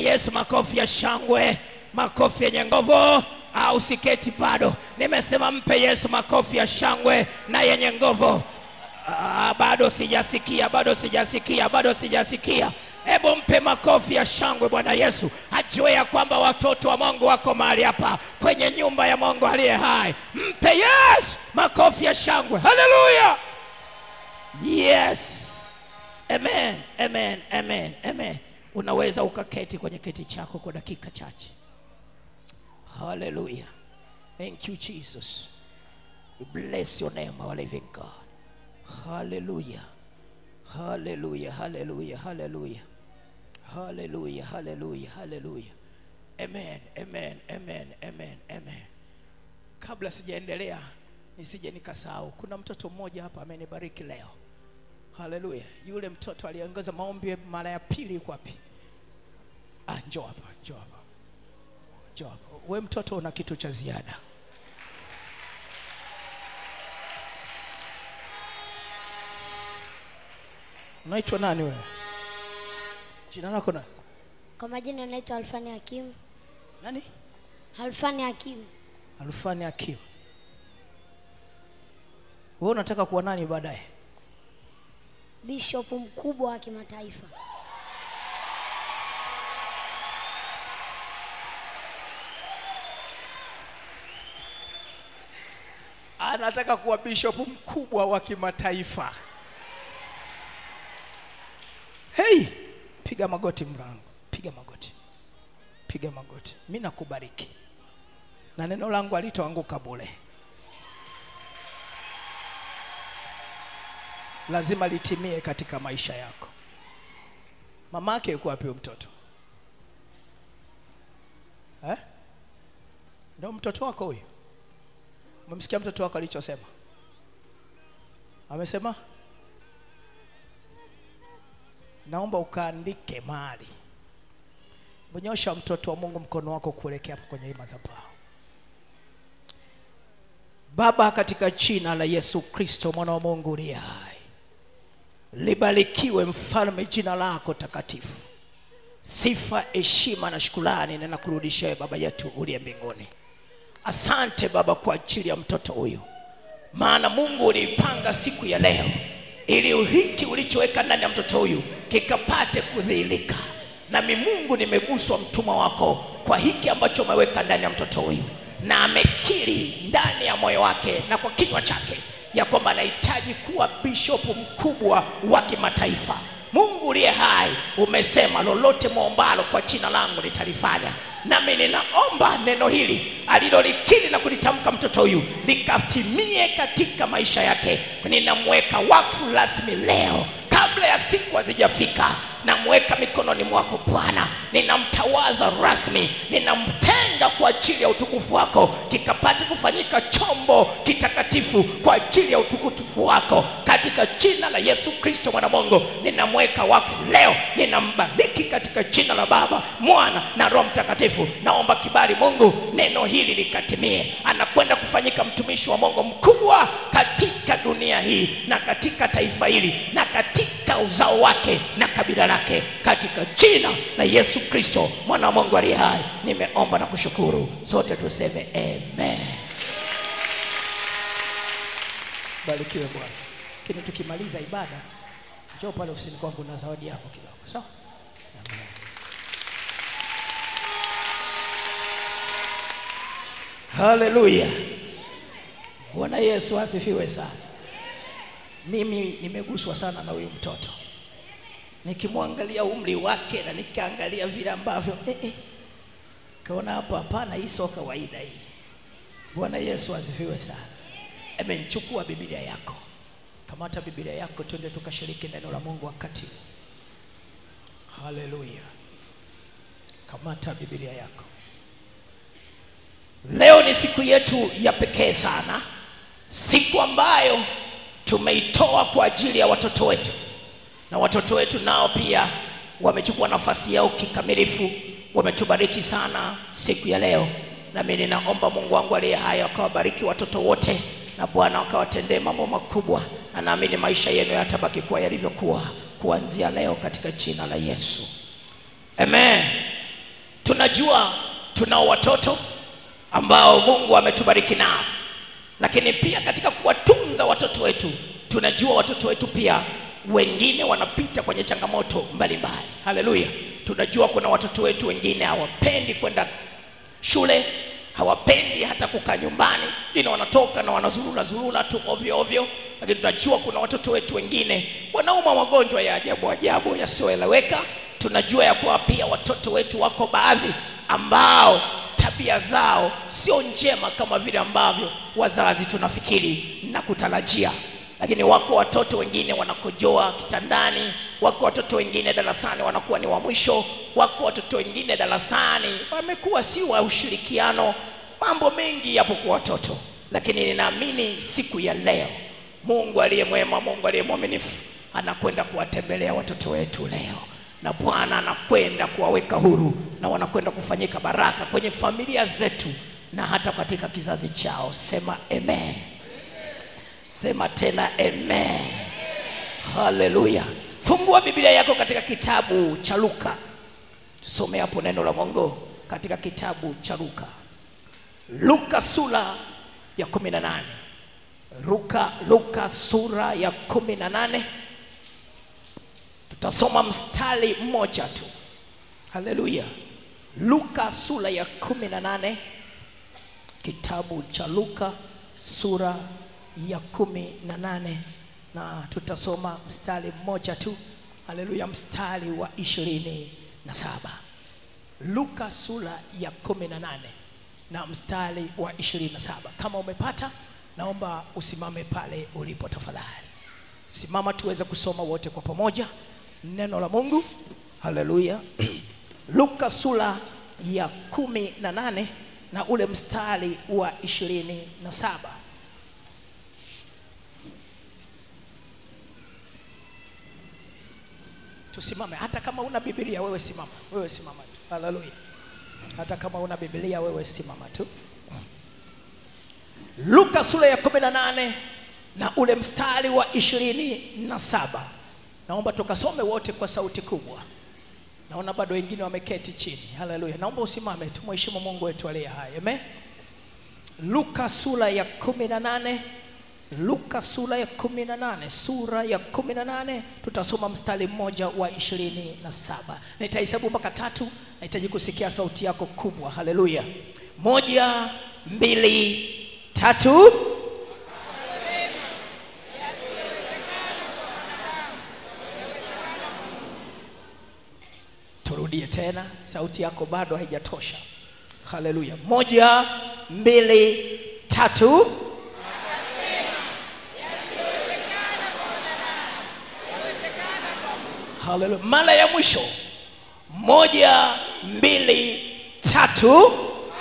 mpe yesu makofi ya shangwe makofi yenye nguvu au siketi bado nimesema mpe yesu makofi ya shangwe na yenye nguvu Ah, bado sijasikia bado sijasikia bado sijasikia hebu mpe makofi ya shangwe bwana yesu ajue ya kwamba watoto wa mungu wako mahali hapa kwenye nyumba ya mungu aliye hai mpe yesu makofi ya shangwe haleluya yes amen amen amen amen unaweza ukaketi kwenye kiti chako kwa dakika chache haleluya thank you jesus we bless your name our living god Hallelujah. Hallelujah. Hallelujah. Hallelujah. Hallelujah. Hallelujah. Hallelujah. Amen. Amen. Amen. Amen. Amen. Kabla sijaendelea nisije nikasahau, kuna mtoto mmoja hapa amenibariki leo. Haleluya. Yule mtoto aliangaza maombi mara ya pili yuko wapi? Ah, njoo hapa, njoo hapa. Njoo hapa. We mtoto una kitu cha ziada. Unaitwa nani wewe? Jina lako nani? Kwa majina naitwa Alfani Hakim. Nani? Alfani Hakim. Alfani Hakim. Wewe unataka kuwa nani baadaye? Bishop mkubwa wa kimataifa. Anataka kuwa bishop mkubwa wa kimataifa. Hey, piga magoti mrango, piga magoti, piga magoti. Mi nakubariki na neno langu alitoanguka bure, lazima litimie katika maisha yako. Mama yake yuko wapi huyo mtoto eh? Ndio mtoto wako huyo? Umemsikia mtoto wako alichosema? Amesema naomba ukaandike mahali, bonyosha mtoto wa Mungu mkono wako kuelekea hapo kwenye hii madhabahu. Baba, katika jina la Yesu Kristo mwana wa Mungu uliye hai, libarikiwe mfalme jina lako takatifu. Sifa, heshima na shukrani ninakurudishia wewe Baba yetu uliye mbinguni. Asante Baba kwa ajili ya mtoto huyu, maana Mungu uliipanga siku ya leo ili hiki ulichoweka ndani ya mtoto huyu kikapate kudhihirika. Nami Mungu nimeguswa mtumwa wako kwa hiki ambacho umeweka ndani ya mtoto huyu, na amekiri ndani ya moyo wake na kwa kinywa chake ya kwamba anahitaji kuwa bishopu mkubwa wa kimataifa. Mungu uliye hai, umesema lolote mwombalo kwa jina langu nitalifanya. Nami ninaomba neno hili alilolikiri na kulitamka mtoto huyu likatimie katika maisha yake. Ninamweka wakfu rasmi leo kabla ya siku hazijafika namweka mikononi mwako Bwana, ninamtawaza rasmi, ninamtenga kwa ajili ya utukufu wako, kikapate kufanyika chombo kitakatifu kwa ajili ya utukufu wako, katika jina la Yesu Kristo mwana Mungu, ninamweka wakfu leo, ninambariki katika jina la Baba, Mwana na Roho Mtakatifu. Naomba kibali Mungu, neno hili likatimie. Anakwenda kufanyika mtumishi wa Mungu mkubwa katika dunia hii na katika taifa hili na katika uzao wake na kabila lake, katika jina la Yesu Kristo mwana wa Mungu aliye hai, nimeomba na kushukuru. Sote tuseme amen. Barikiwe Bwana. Lakini tukimaliza ibada, njoo pale ofisini kwangu na zawadi yako kidogo, sawa? Amen. Haleluya. Bwana Yesu asifiwe sana. Mimi nimeguswa sana na huyu mtoto, nikimwangalia umri wake na nikaangalia vile ambavyo eh, eh, kaona hapa, hapana, hii sio kawaida hii. Bwana Yesu asifiwe sana. Amen. Chukua Biblia yako, kamata Biblia yako, twende tukashiriki neno la Mungu wakati huu. Haleluya. Kamata Biblia yako. Leo ni siku yetu ya pekee sana, siku ambayo tumeitoa kwa ajili ya watoto wetu, na watoto wetu nao pia wamechukua nafasi yao kikamilifu, wametubariki sana siku ya leo. Nami ninaomba Mungu wangu aliye hai akawabariki watoto wote, na Bwana akawatendee mambo makubwa, na naamini maisha yenu yatabaki kuwa yalivyokuwa kuanzia leo katika jina la Yesu, amen. tunajua tunao watoto ambao mungu ametubariki nao lakini pia katika kuwatunza watoto wetu tunajua watoto wetu pia wengine wanapita kwenye changamoto mbalimbali haleluya tunajua kuna watoto wetu wengine hawapendi kwenda shule hawapendi hata kukaa nyumbani wengine wanatoka na wanazurura zurura tu ovyo ovyo lakini tunajua kuna watoto wetu wengine wanauma magonjwa ya ajabu ajabu yasiyoeleweka tunajua ya kuwa pia watoto wetu wako baadhi ambao tabia zao sio njema kama vile ambavyo wazazi tunafikiri na kutarajia lakini wako watoto wengine wanakojoa kitandani wako watoto wengine darasani wanakuwa ni wa mwisho wako watoto wengine darasani wamekuwa si wa ushirikiano mambo mengi yapo kwa watoto lakini ninaamini siku ya leo mungu aliye mwema mungu aliye mwaminifu anakwenda kuwatembelea watoto wetu leo na bwana anakwenda kuwaweka huru na wanakwenda kufanyika baraka kwenye familia zetu na hata katika kizazi chao sema amen sema tena amen haleluya fungua biblia yako katika kitabu cha luka tusome hapo neno la mungu katika kitabu cha luka luka sura ya kumi na nane luka luka sura ya kumi na nane tutasoma mstari mmoja tu haleluya luka sura ya kumi na nane kitabu cha luka sura ya kumi na nane na tutasoma mstari mmoja tu haleluya mstari wa ishirini na saba luka sura ya kumi na nane na mstari wa ishirini na saba kama umepata naomba usimame pale ulipo tafadhali simama tuweze kusoma wote kwa pamoja neno la mungu haleluya luka sura ya kumi na nane na ule mstari wa ishirini na saba tusimame hata kama una bibilia wewe simama wewe simama tu haleluya hata kama una bibilia wewe simama tu luka sura ya kumi na nane na ule mstari wa ishirini na saba naomba tukasome wote kwa sauti kubwa naona bado wengine wameketi chini haleluya naomba usimame tumheshimu mungu wetu aliye hai amen luka sura ya kumi na nane luka sura ya kumi na nane sura ya kumi na nane tutasoma mstari mmoja wa ishirini na saba nitahesabu mpaka tatu nahitaji kusikia sauti yako kubwa haleluya moja mbili tatu turudie tena sauti yako bado haijatosha haleluya moja mbili tatu haleluya mara ya mwisho moja mbili tatu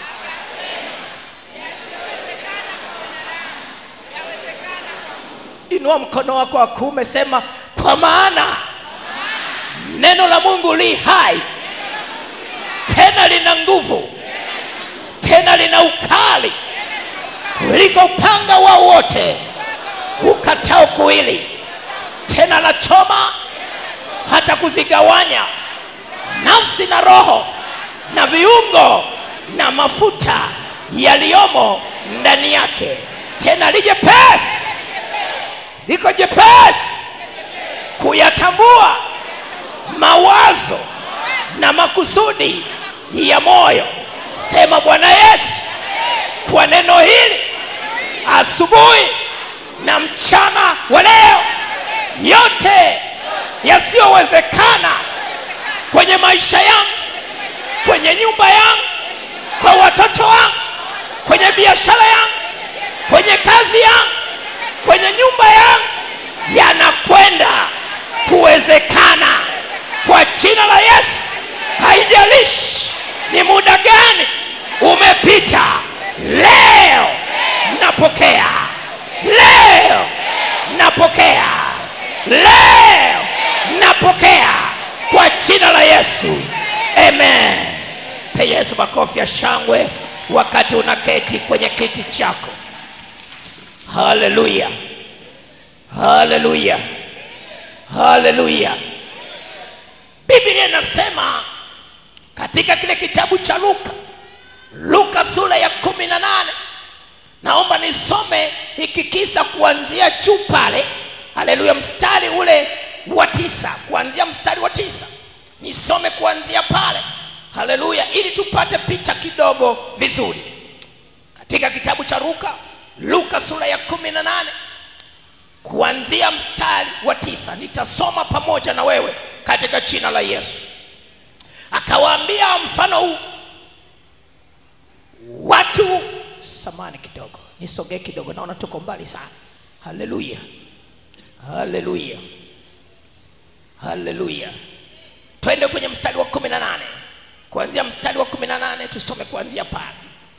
inua mkono wako wa kuume sema kwa maana neno la mungu li hai tena lina nguvu tena lina ukali kuliko upanga wao wote ukatao kuwili tena la choma hata kuzigawanya nafsi na roho na viungo na mafuta yaliyomo ndani yake tena li jepesi liko jepesi kuyatambua mawazo na makusudi ya moyo sema bwana yesu kwa neno hili asubuhi na mchana wa leo yote yasiyowezekana kwenye maisha yangu kwenye nyumba yangu kwa watoto wangu kwenye biashara yangu kwenye kazi yangu kwenye nyumba yangu yanakwenda kuwezekana kwa jina la yesu haijalishi ni muda gani umepita leo napokea leo napokea leo napokea kwa jina la yesu amen pe yesu makofi ya shangwe wakati unaketi kwenye kiti chako haleluya haleluya haleluya biblia inasema katika kile kitabu cha luka luka sura ya kumi na nane naomba nisome hiki kisa kuanzia juu pale haleluya mstari ule wa tisa kuanzia mstari wa tisa nisome kuanzia pale haleluya ili tupate picha kidogo vizuri katika kitabu cha luka luka sura ya kumi na nane kuanzia mstari wa tisa nitasoma pamoja na wewe katika jina la yesu akawaambia mfano huu watu samani kidogo nisogee kidogo naona tuko mbali sana haleluya haleluya haleluya twende kwenye mstari wa kumi na nane kuanzia mstari wa kumi na nane tusome kuanzia pale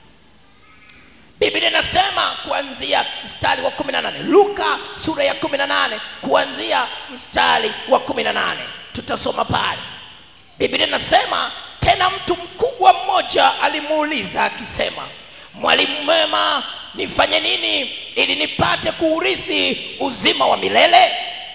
biblia inasema kuanzia mstari wa kumi na nane luka sura ya kumi na nane kuanzia mstari wa kumi na nane tutasoma pale biblia inasema tena mtu mkubwa mmoja alimuuliza akisema mwalimu mwema nifanye nini ili nipate kuurithi uzima wa milele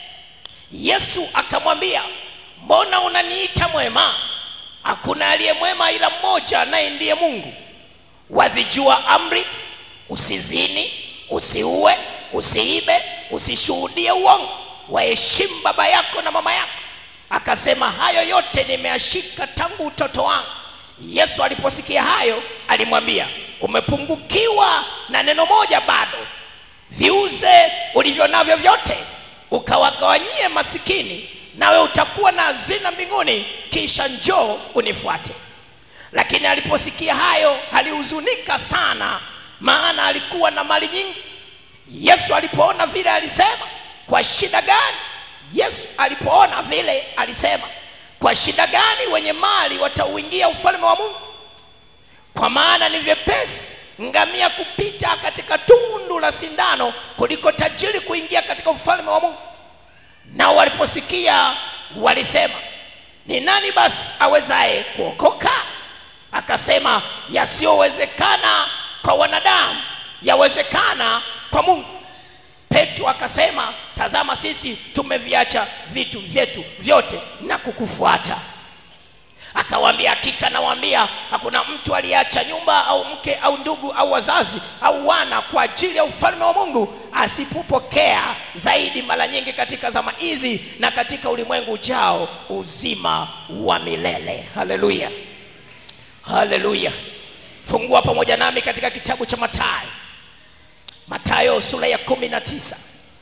yesu akamwambia mbona unaniita mwema hakuna aliye mwema ila mmoja naye ndiye mungu wazijua amri usizini usiue usiibe usishuhudie uongo waheshimu baba yako na mama yako akasema hayo yote nimeashika tangu utoto wangu yesu aliposikia hayo alimwambia umepungukiwa na neno moja bado viuze ulivyo navyo vyote ukawagawanyie masikini nawe utakuwa na hazina mbinguni kisha njoo unifuate lakini aliposikia hayo alihuzunika sana maana alikuwa na mali nyingi yesu alipoona vile alisema kwa shida gani yesu alipoona vile alisema kwa shida gani wenye mali watauingia ufalme wa mungu kwa maana ni vyepesi ngamia kupita katika tundu la sindano kuliko tajiri kuingia katika ufalme wa mungu nao waliposikia walisema ni nani basi awezaye kuokoka akasema yasiyowezekana kwa wanadamu yawezekana kwa mungu petro akasema tazama sisi tumeviacha vitu vyetu vyote na kukufuata akawaambia hakika nawaambia hakuna mtu aliyeacha nyumba au mke au ndugu au wazazi au wana kwa ajili ya ufalme wa mungu asipopokea zaidi mara nyingi katika zama hizi na katika ulimwengu ujao uzima wa milele haleluya haleluya fungua pamoja nami katika kitabu cha matayo matayo sura ya kumi na tisa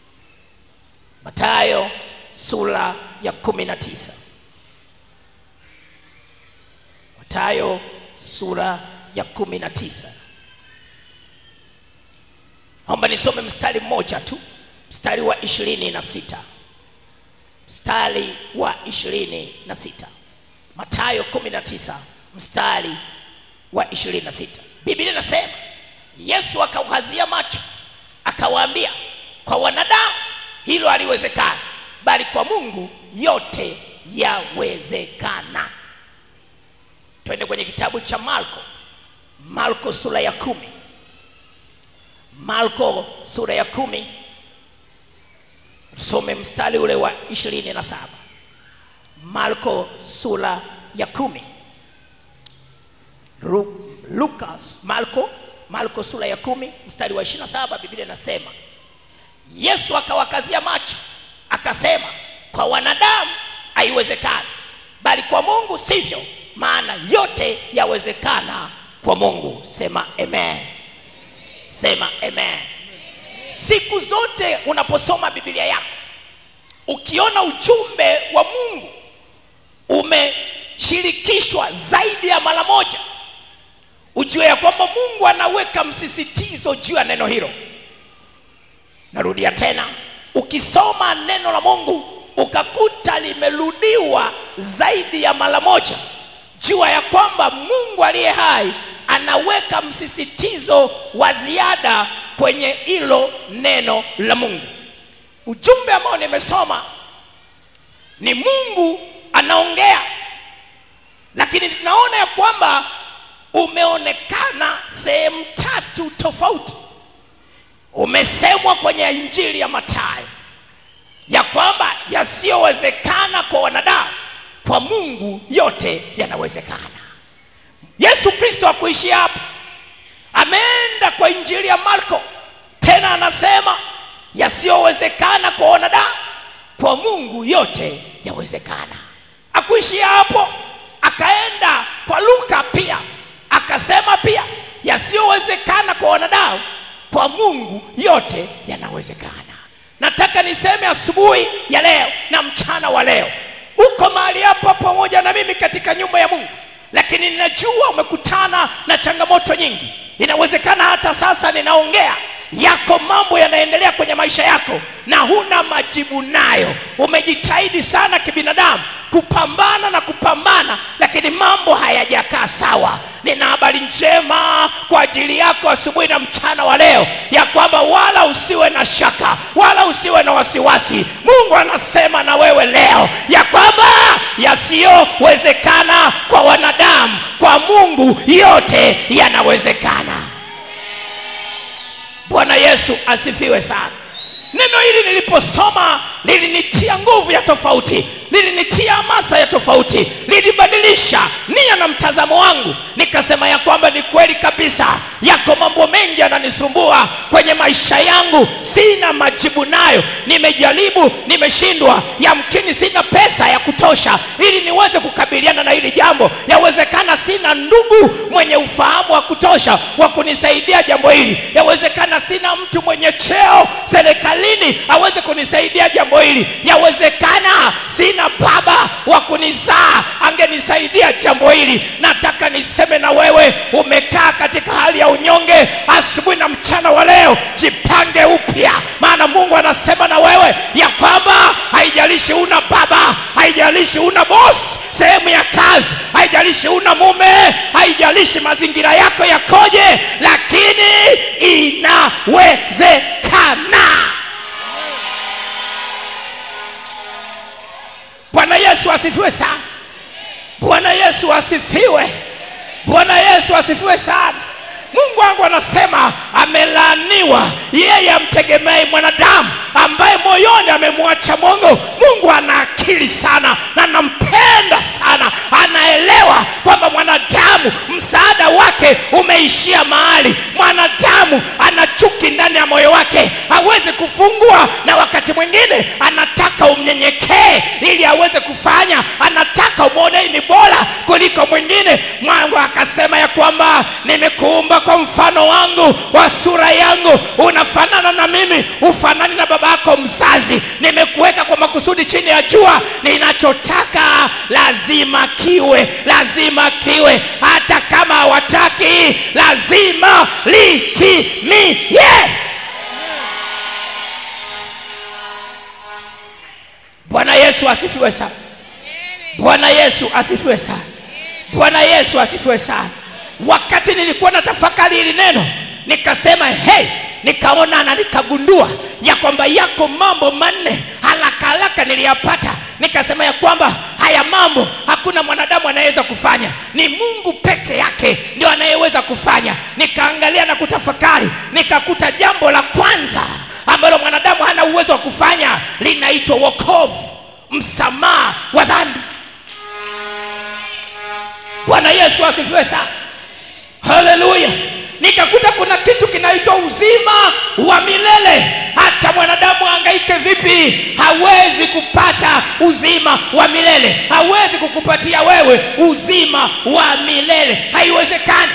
matayo sura ya kumi na tisa matayo sura ya kumi na tisa naomba nisome mstari mmoja tu mstari wa ishirini na sita mstari wa ishirini na sita matayo kumi na tisa mstari wa ishirini na sita biblia inasema yesu akaukazia macho akawaambia kwa wanadamu hilo haliwezekana bali kwa mungu yote yawezekana twende kwenye kitabu cha marko marko sura ya kumi marko sura ya kumi some mstari ule wa ishirini na saba marko sura ya kumi Ru- lukas marko marko sura ya kumi mstari wa ishiri na saba biblia inasema yesu akawakazia macho akasema kwa wanadamu haiwezekani bali kwa mungu sivyo maana yote yawezekana kwa mungu sema amen sema amen siku zote unaposoma biblia yako ukiona ujumbe wa mungu umeshirikishwa zaidi ya mara moja ujue ya kwamba mungu anaweka msisitizo juu ya neno hilo narudia tena ukisoma neno la mungu ukakuta limerudiwa zaidi ya mara moja jua ya kwamba mungu aliye hai anaweka msisitizo wa ziada kwenye hilo neno la mungu ujumbe ambao nimesoma ni mungu anaongea lakini tunaona ya kwamba umeonekana sehemu tatu tofauti umesemwa kwenye injili ya matayo ya kwamba yasiyowezekana kwa wanadamu kwa mungu yote yanawezekana yesu kristo akuishia hapo ameenda kwa injili ya marko tena anasema yasiyowezekana kwa wanadamu kwa mungu yote yawezekana akuishia hapo akaenda kwa luka pia akasema pia yasiyowezekana kwa wanadamu kwa mungu yote yanawezekana nataka niseme asubuhi ya leo na mchana wa leo uko mahali hapa pamoja na mimi katika nyumba ya mungu lakini ninajua umekutana na changamoto nyingi inawezekana hata sasa ninaongea yako mambo yanaendelea kwenye maisha yako na huna majibu nayo umejitahidi sana kibinadamu kupambana na kupambana lakini mambo hayajakaa sawa nina habari njema kwa ajili yako asubuhi na mchana wa leo ya kwamba wala usiwe na shaka wala usiwe na wasiwasi mungu anasema na wewe leo ya kwamba yasiyowezekana kwa wanadamu kwa mungu yote yanawezekana bwana yesu asifiwe sana neno hili niliposoma lilinitia nguvu ya tofauti lilinitia hamasa ya tofauti lilibadilisha nia na mtazamo wangu nikasema ya kwamba ni kweli kabisa yako mambo mengi yananisumbua kwenye maisha yangu sina majibu nayo nimejaribu nimeshindwa yamkini sina pesa ya kutosha ili niweze kukabiliana na hili jambo yawezekana sina ndugu mwenye ufahamu wa kutosha wa kunisaidia jambo hili yawezekana sina mtu mwenye cheo serikalini aweze kunisaidia jambo hili yawezekana sina baba wa kunizaa angenisaidia jambo hili nataka niseme na wewe umekaa katika hali ya unyonge asubuhi na mchana wa leo jipange upya maana mungu anasema na wewe ya kwamba haijalishi una baba haijalishi una bosi sehemu ya kazi haijalishi una mume haijalishi mazingira yako yakoje lakini inawezekana bwana yesu asifiwe sana bwana yesu asifiwe bwana yesu asifiwe sana mungu wangu anasema amelaaniwa yeye amtegemei mwanadamu ambaye moyoni amemwacha mungu mungu ana akili sana na anampenda sana anaelewa kwamba mwanadamu msaada wake umeishia mahali mwanadamu ana chuki ndani ya moyo wake hawezi kufungua na wakati mwingine anataka umnyenyekee ili aweze kufanya anataka umwone ni bora kuliko mwingine mwangu akasema ya kwamba nimekuumba kwa mfano wangu wa sura yangu unafanana na mimi ufanani na baba yako mzazi nimekuweka kwa makusudi chini ya jua ninachotaka lazima kiwe lazima kiwe hata kama hawataki lazima litimie yeah! bwana yesu asifiwe sana bwana yesu asifiwe sana bwana yesu asifiwe sana wakati nilikuwa na tafakari hili neno nikasema hey nikaona na nikagundua ya kwamba yako mambo manne haraka haraka niliyapata nikasema ya kwamba haya mambo hakuna mwanadamu anayeweza kufanya ni mungu peke yake ndio anayeweza kufanya nikaangalia na kutafakari nikakuta jambo la kwanza ambalo mwanadamu hana uwezo wa kufanya linaitwa wokovu msamaha wa dhambi bwana yesu asifiwe sana haleluya nikakuta kuna kitu kinaitwa uzima wa milele hata mwanadamu angaike vipi hawezi kupata uzima wa milele hawezi kukupatia wewe uzima wa milele haiwezekani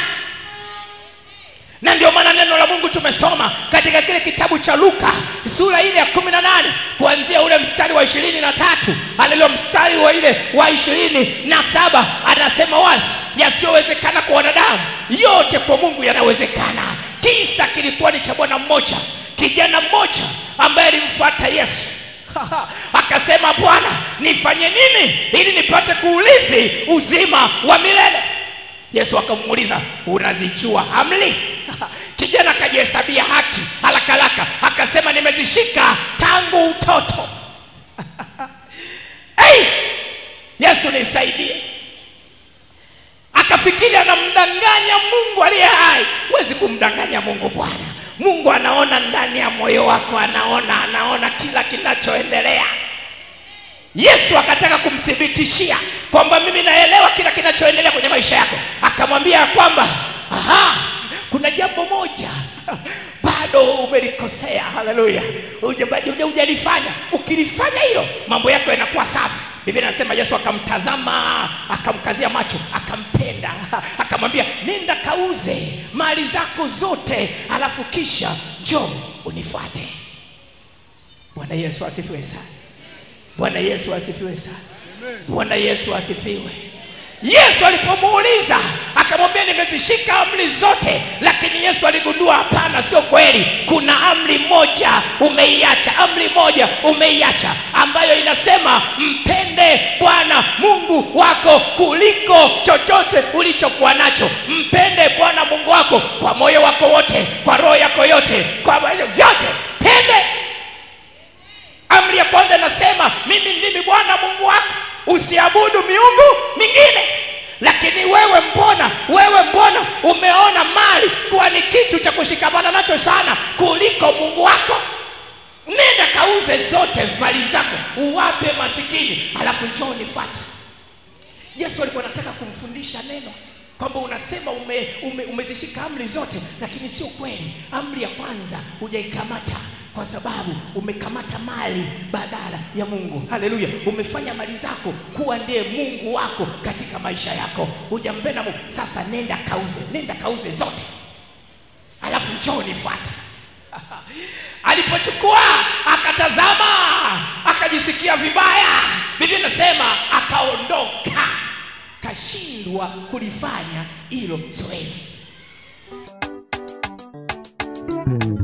na ndio maana neno la mungu tumesoma katika kile kitabu cha luka sura ile ya kumi na nane kuanzia ule mstari wa ishirini na tatu alilo mstari wa ile wa ishirini na saba anasema wazi yasiyowezekana kwa wanadamu yote kwa mungu yanawezekana kisa kilikuwa ni cha bwana mmoja kijana mmoja ambaye alimfuata yesu akasema bwana nifanye nini ili nipate kuurithi uzima wa milele yesu akamuuliza unazijua amri kijana akajihesabia haki haraka haraka akasema nimezishika tangu utoto hey! yesu nisaidie akafikiri anamdanganya mungu aliye hai huwezi kumdanganya mungu bwana mungu anaona ndani ya moyo wako anaona anaona kila kinachoendelea yesu akataka kumthibitishia kwamba mimi naelewa kila kinachoendelea kwenye maisha yako akamwambia ya kwamba aha kuna jambo moja bado umelikosea haleluya Huja- hujalifanya ukilifanya hilo mambo yako yanakuwa safi biblia anasema yesu akamtazama akamkazia macho akampenda akamwambia nenda kauze mali zako zote alafu kisha njoo unifuate bwana yesu asifiwe sana bwana yesu asifiwe sana bwana yesu asifiwe yesu alipomuuliza akamwambia nimezishika amri zote lakini yesu aligundua hapana sio kweli kuna amri moja umeiacha amri moja umeiacha ambayo inasema mpende bwana mungu wako kuliko chochote ulichokuwa nacho mpende bwana mungu wako kwa moyo wako wote kwa roho yako yote kwa vyote pende amri ya kwanza inasema mimi ndimi bwana mungu wako usiabudu miungu mingine lakini wewe mbona wewe mbona umeona mali kuwa ni kitu cha kushikamana nacho sana kuliko mungu wako nenda kauze zote mali zako uwape masikini alafu njoo nifuate yesu alikuwa anataka kumfundisha neno kwamba unasema ume, ume, umezishika amri zote lakini sio kweli amri ya kwanza hujaikamata kwa sababu umekamata mali badala ya mungu haleluya umefanya mali zako kuwa ndiye mungu wako katika maisha yako hujampenda mungu sasa nenda kauze nenda kauze zote alafu njoo nifuate alipochukua akatazama akajisikia vibaya biblia inasema akaondoka kashindwa kulifanya hilo zoezi